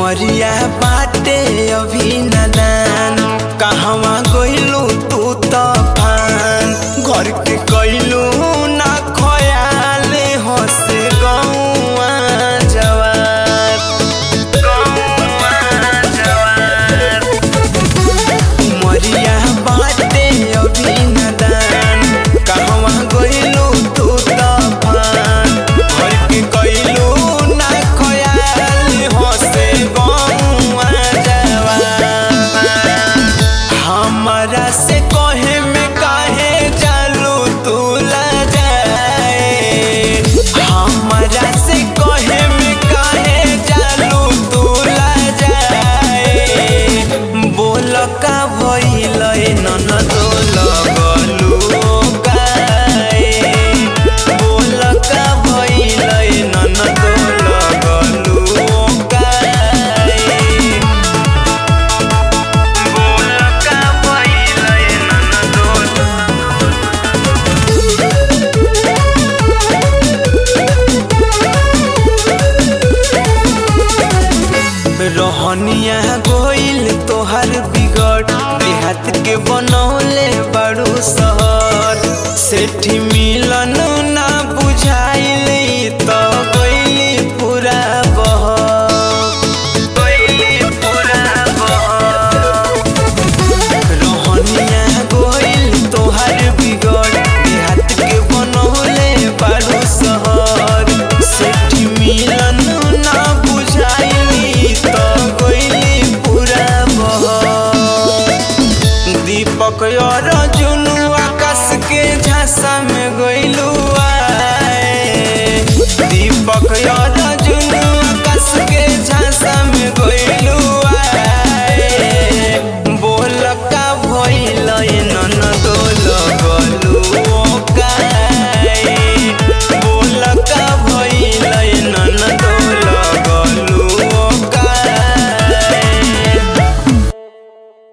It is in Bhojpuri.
उमरिया बाटे अभी नदान कहवा गइलू तू तफान घर के कइलू ना खयाल हसे गौआ जवार गौआ जवार उमरिया बाटे अभी नदान कहवा गइलू तू तफान घर के कइलू ना खयाल हसे गौआ जवार हमरा से कहे में काहे जालू तू जाए हमरा से कहे में काहे जालू तू जाए बोल का भइल ननद लगलू काए बोल का भइल ननद लगलू काए बोलका भइलै ननदोल रहनिया गोइल तोहर बिगड़ देहात के बनौले बड़ू शहर सेठी मिलन ना बुझाइल त गइली पूरा बह गइली पूरा बह रहनिया गोइल तोहर बिगड़ देहात के बनौले बारू शहर सेठी मिलन ना बुझाइली त गइली पूरा बह दीपक और जुनू आकाश के झांसा में गइलू आए दीपक और